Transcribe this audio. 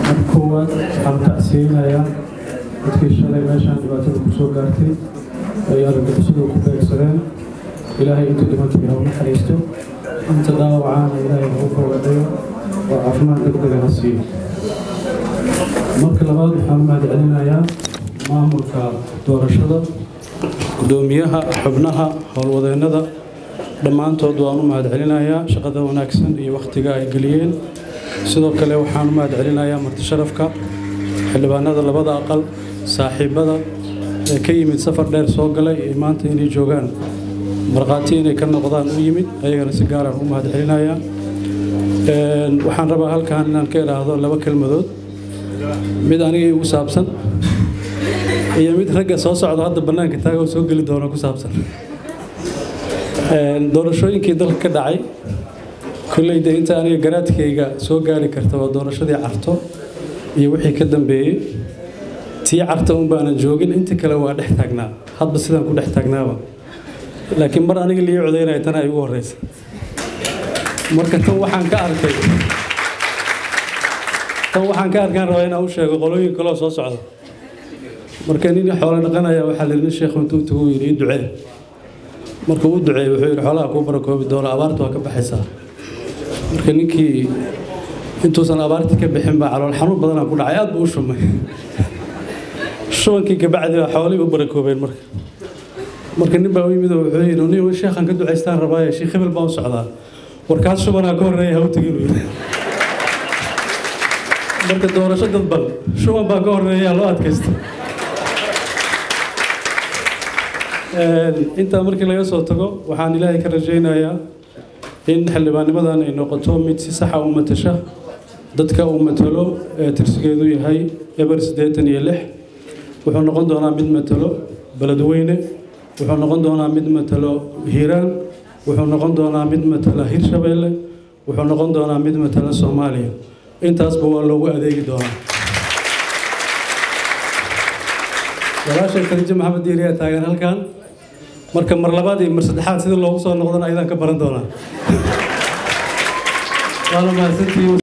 marka koowaad waxaan tacsiinayaa dadkii shalay meeshaan dhibaatada ku soo gaartay ay argagixisadu ku beegsadeen ilaahay inta dhimantay ha u naxariisto inta dhaawacaana ilaahay ha u fogadhayo oo caafimaad degdega ha siiyo marka labaad waxaan u mahadcelinayaa maamulka doorashada gudoomiyaha xubnaha howlwadeennada dhammaantood waan u mahadcelinayaa shaqada wanaagsan iyo wakhtiga ay geliyeen sidoo kale waxaan u mahadcelinayaa martisharafka xildhibaanada labada aqal saaxiibada ee ka yimid safar dheer soo galay ee maanta inay joogaan markhaati inay ka noqdaan u yimid ayagana si gaaraan u mahadcelinayaa waxaan rabaa halkan inaan ka idhaahdo laba kelmadood mid aniga igu saabsan iyo mid ragga soo socda hadda bannaanka taaga oo soo geli doona ku saabsan doorashooyinkii dalka ka dhacay kolleyda inta aniga garaadkayga soo gaari karta waa doorashadii carto iyo wixii ka dambeeyey tii carta un baanan joogin inta kale waa dhex taagnaa hadba sidaan ku dhex taagnaaba laakiin mar aniga lii codaynaya tan ay ugu horreysa marka tan waxaan ka arkay tan waxaan ka arkaan rabaa inaan u sheego qolooyin kaloo soo socda marka nin xoolo dhaqanaya waxaa la yidhi sheekhu intuu tagu yidhi ii ducee markuu u duceeyey wuxuu yidhi xoolaha kuu barakoobi doona abaartu waa ka baxaysaa marka ninkii intuusan abaartii ka bixin baa calool xanuun badanaa ku dhacay aad buu u shumay shubankii kabacdi baa xoolihii u barakoobeen marka marka nin baa u yimid oo wuxuu yidhi nin sheekhan ka ducaystaan rabaaye sheekh hebel baa u socdaa warkaas shubanaa ka horreeya ha u tegin yidhi marka doorasho dadban shuban baa ka horreeya loo adkaysta intaa markii laga soo tago waxaan ilaahay ka rajaynayaa in xildhibaannimadan ay noqoto mid si saxa u matasha dadka uu matalo ee tirsigeedu yahay eber siddeetan iyo lix wuxuu noqon doonaa mid matalo beledweyne wuxuu noqon doonaa mid matalo hiiraan wuxuu noqon doonaa mid matala hirshabeelle wuxuu noqon doonaa mid matala soomaaliya intaasba waa loogu adeegi doonaa walaashay khadiijo maxamed diiriyaa taagan halkan marka mar labaad iyo mar saddexaad sida loogu soo noqdana ayadaan ka baran doonaa waana mahadsantihiin